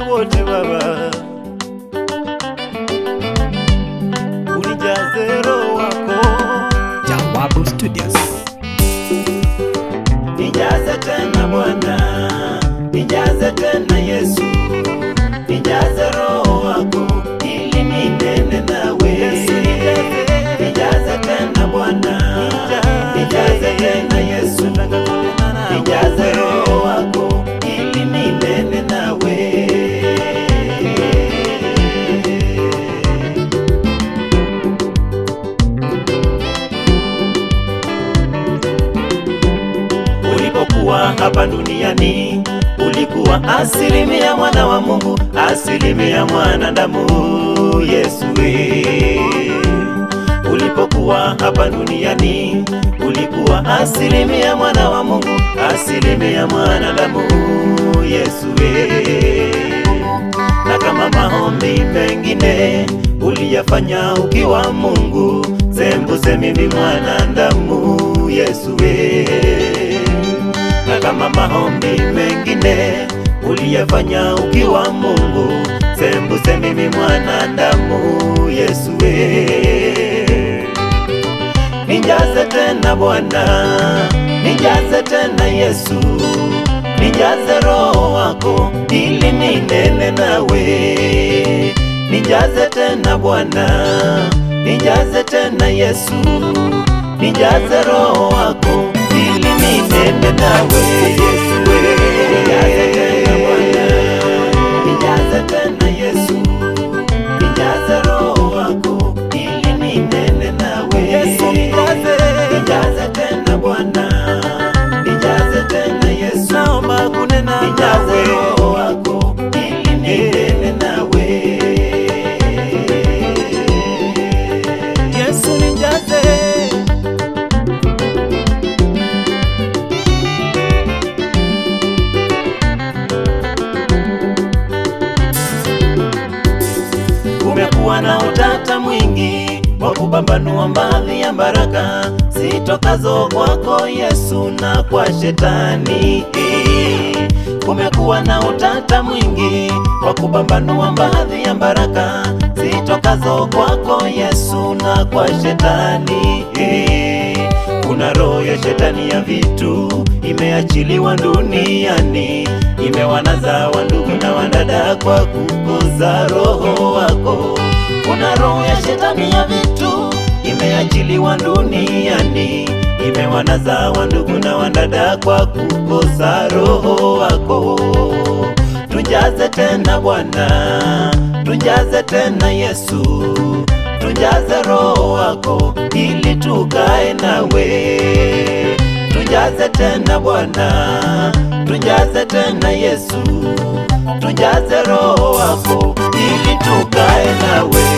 wote Baba, unijaze Roho wako, Jawabu Studios. nijaze tena Bwana, nijaze tena Yesu, nijaze Roho wako ili ninene nawe. Nijaze tena Bwana, nijaze tena Yesu, nijaze Roho wako ili ninene nawe. ulipokuwa hapa duniani ulikuwa asilimia mwana wa Mungu, asilimia mwanadamu. Yesu we, ulipokuwa hapa duniani ulikuwa asilimia mwana wa Mungu, asilimia mwanadamu. Yesu we, na kama maombi mengine uliyafanya ukiwa Mungu, sembuse mimi mwanadamu. Yesu we, na kama maombi mengine uliyafanya ukiwa Mungu, sembuse mimi mwanadamu. Yesu we, nijaze tena Bwana, nijaze tena Yesu, nijaze Roho wako ili ninene nawe. Nijaze tena Bwana, nijaze tena Yesu, nijaze Roho wako ili ninene nawe. Yesu we, nijaze tena Bwana, nijaze tena Yesu, nijaze Roho wako ili ninene nawe. Yesu nijaze, nijaze tena Bwana, nijaze tena Yesu, naomba kunena nijaze Roho wako ili ninene nawe. Yesu nijaze kumekuwa na utata mwingi wa kupambanua baadhi ya baraka zitokazo kwako Yesu na kwa shetani. Kumekuwa na utata mwingi wa kupambanua baadhi ya baraka zitokazo kwako Yesu na kwa shetani. Kuna roho ya shetani ya vitu imeachiliwa duniani, imewanaza wandugu na wadada kwa kukoza roho wako. Kuna roho ya shetani ya vitu imeachiliwa duniani, imewanaza wandugu na wadada kwa kukosa roho wako. Tujaze tena Bwana, tujaze tena Yesu, tujaze roho wako ili tukae nawe. Tujaze tena Bwana, tujaze tena Yesu, tujaze roho wako ili tukae nawe.